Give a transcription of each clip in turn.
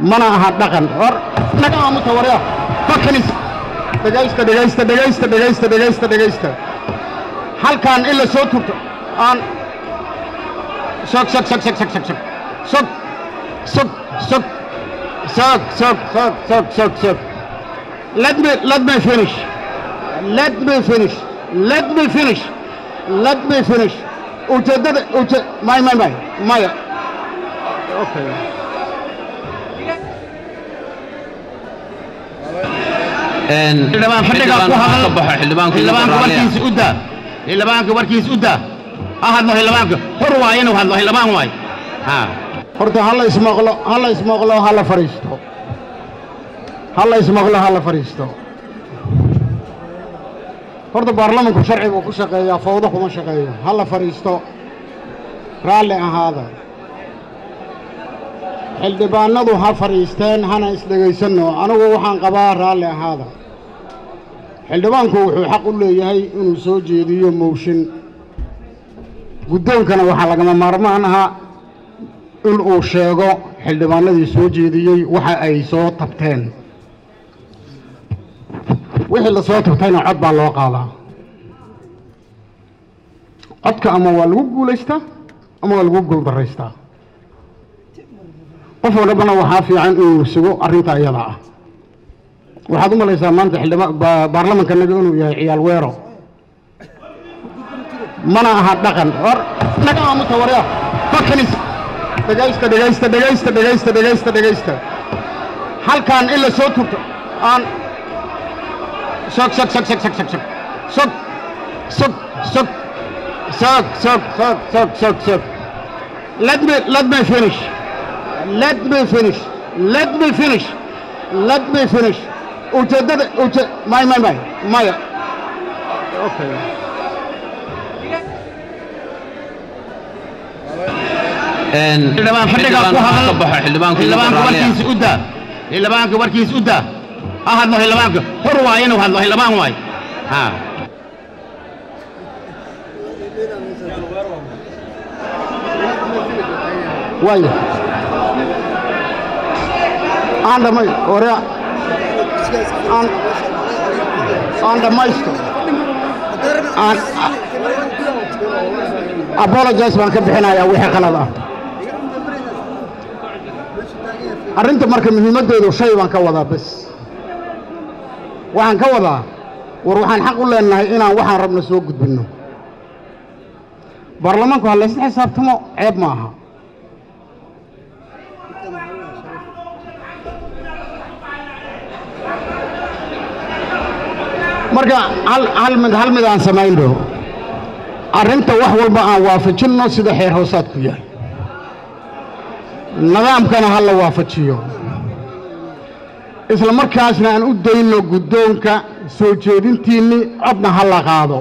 mana aha dhaqan hor naga aamusa warya fakanis dhegaysta dhegaysta dhegaysta dhegaysta dhegaysta dhegaysta halkan in la soo turto aan sog sog sog sog sog sog sog sog sog sog sog sog sog sog sog sog let me let me finish let me finish let me finish let me finish ujeeddada uje may may may maya okay xildhibaan fadhiga ku hadal xildhibaanka warkiisa u daa xildhibaanka warkiisa u daa ha hadlo xildhibaanka hor waay inuu hadlo xildhibaan waay ha horta hala ismaqlo hala ismaqlo hala fadhiisto hala ismaqlo hala fadhiisto horta baarlamanku sharci buu ku shaqeeyaa fawdo kuma shaqeeyo hala fadhiisto raalli ahaada xildhibaanadu ha fadhiisteen hana isdhegaysanno anigu waxaan qabaa raalli ahaada xildhibaanku wuxuu xaq u leeyahay inuu soo jeediyo mooshin guddoonkana waxaa lagama maarmaan aha in uu sheego xildhibaanadii soo jeediyey waxa ay soo tabteen wixii la soo tabtayna cod baa loo qaadaa codka ama waa lagu guulaystaa ama waa lagu guuldaraystaa qof walbana waxaa fiican inuu sugo arrinta iyada ah waxaad u malaysaa maanta xildhibaan baarlamankanaga inuu yahay ciyaal weero mana aha dhaqan hor naga aamusa warya fakanis dhegaysta dhegaysta dhegaysta dhegaysta dhegaysta dhegaysta halkan in la soo turto aan sog sog sog sog sog sog sog sog sog sog sog sog sog sog sog sog let me let me finish let me finish let me finish let me finish ujeeddada uje may may may maya okay xildhibaan fadhiga ku hadal xildhibaanka warkiisa u daa xildhibaanka warkiisa u daa ha hadlo xildhibaanka hor waay inuu hadlo xildhibaan waay ha waaya aan dhamay hore aan aan dhammaysto aan apologize baan ka bixinayaa wixii qalad ah arrinta marka muhiimaddeedu shay baan ka wadaa bes waxaan ka wadaa war waxaan xaq u leenahay inaan waxaan rabno soo gudbinno baarlamaanku ha laysla xisaabtamo ceeb ma aha marka hal hal mid hal mid aan samayno arrinta wax walba aan waafajinno sida xeer hoosaadku yahay nidaamkana ha la waafajiyo isla markaasna aan u dayno guddoonka soo jeedintiinni codna ha la qaado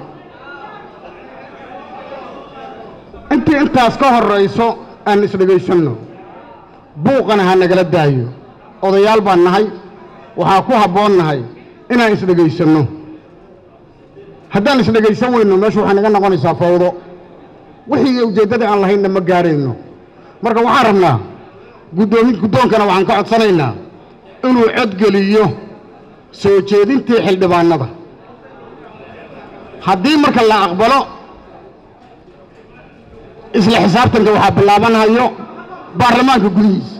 intii intaas ka horrayso aan isdhegaysanno buuqana ha nagala daayo odayaal baan nahay waxaa ku habboon nahay inaan isdhegaysanno haddaan isdhegaysan weyno meeshu waxay naga noqonaysaa fawdo wixii ujeeddada aan lahaynna ma gaarayno marka waxaan rabnaa guddoomi guddoonkana waxaan ka codsanaynaa inuu codgeliyo soo jeedintii xildhibaannada haddii marka la aqbalo isla xisaabtanka waxaa bilaabanayo baarlamaanka gudihiisa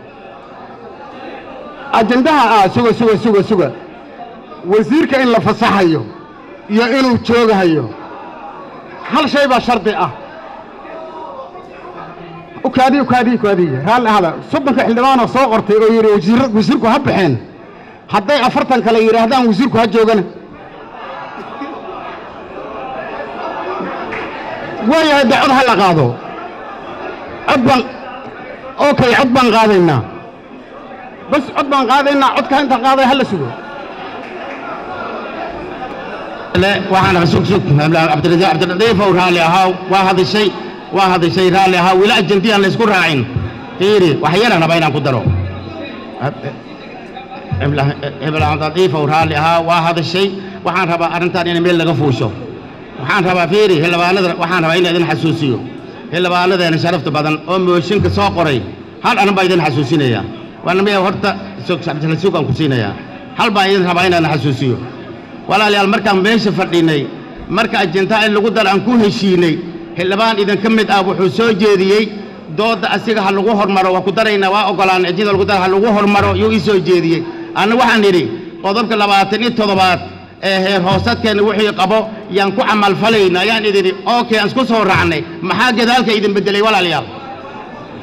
ajendaha ah suga suga suga suga wasiirka in la fasaxayo iyo inuu joogahayo hal shay baa shardi ah ukaadi ukaadi ukaadi raalli ahada soddonka xildhibaanoo soo qortay oo yidhi wasiir wasiirku ha baxeen hadday afartan kale yidhaahdaan wasiirku ha joogana waayahay de cod ha la qaado cod baan okay cod baan qaadaynaa bas cod baan qaadaynaa codka inta qaaday ha la sugo waxaan sug sug cabdiradiif ow raalli ahaa waa hadishay waa hadishay raalli ahaa wila ajanti aan laysku raacin fiiri wax yaran raba inaan ku daro cabdiradiif ow raalli ahaa waa hadishay waxaan rabaa arrintan in meel laga fuusho waxaan rabaa fiiri xildhibaanada waxaan rabaa in idin xasuusiyo xildhibaanadeena sharafta badan oo mooshinka soo qoray hal anan baa idin xasuusinaya waana maya horta cabdilasug aan ku siinayaa hal baan idin rabaa inaan xasuusiyo walaalayaal markaan meesha fadhinay marka ajintaa in lagu dar aan ku heshiinay xildhibaan idinka mid ah wuxuu soo jeediyey doodda asiga ha lagu hormaro waa ku daraynaa waa ogolaan ejida lagu dar ha lagu hormaro yuu ii soo jeediyey anna waxaan idhi qodobka labaatan iyo toddobaad ee heer hoosadkeenna wixii qabo yaan ku camalfalayna ayaan idin okay aan isku soo raacnay maxaa gadaalka idin beddelay walaalayaal